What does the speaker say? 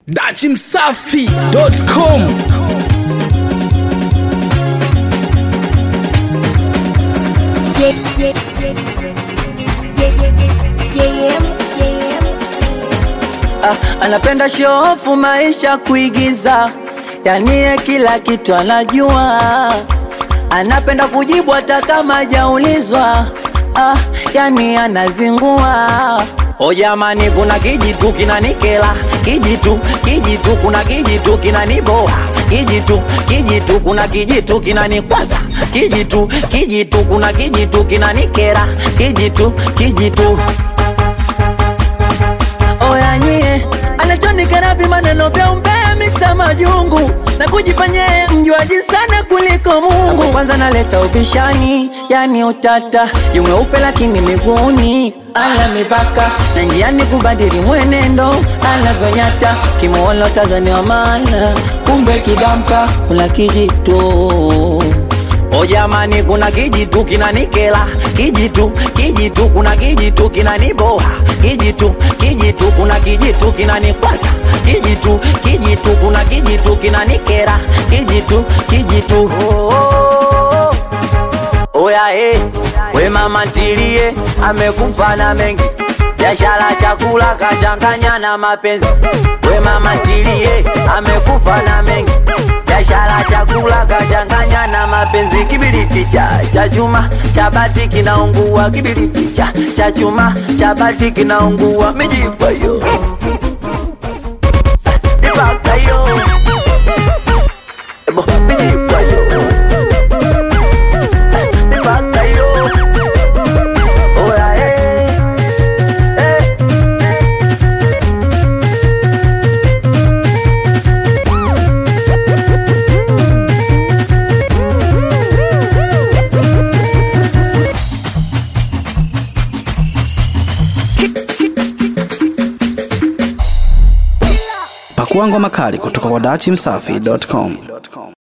dachimsafi.com Ah, anapenda shofu maisha kuigiza, yani ye kila kitu anajua, anapenda kujibu hata kama hajaulizwa. Ah, yani anazingua. O jamani, kuna kijitu kinanikela, kijitu kijitu, kuna kijitu kinaniboa, kijitu kijitu, kuna kijitu kinanikwaza, kijitu kijitu, kuna kijitu kinanikera, kijitu kijitu Oya nyie, anachonikera maneno vya umbea miksa majungu na kujifanya yeye mjuaji sana kuliko Mungu. Kwanza naleta ubishani, yani utata, yumweupe lakini miguuni ana mipaka na njiani kubadili mwenendo anavyonyata, kimuona Tanzania maana kumbe kidamka kuna kijitu O jamani, kuna kijitu kinanikela, kijitu kijitu, kuna kijitu kinaniboa, kijitu kijitu, kuna kijitu kinanikwasa, kijitu kijitu, kuna kijitu kinanikera, kijitu kijitu. Oh, oh, oh. Oya eh, we mama ntilie, amekufa na mengi biashara chakula kachanganya na mapenzi. We mama ntilie, amekufa na mengi biashara chakula kachanganya na mapenzi. Kibiriti cha cha chuma cha bati kinaungua, kibiriti cha cha chuma cha bati kinaungua, mijipa yo ipaka yo Ebo, mijipa yo ipaka yo Oya, eh, eh. pakua ngoma kali kutoka kwa dachimsafi.com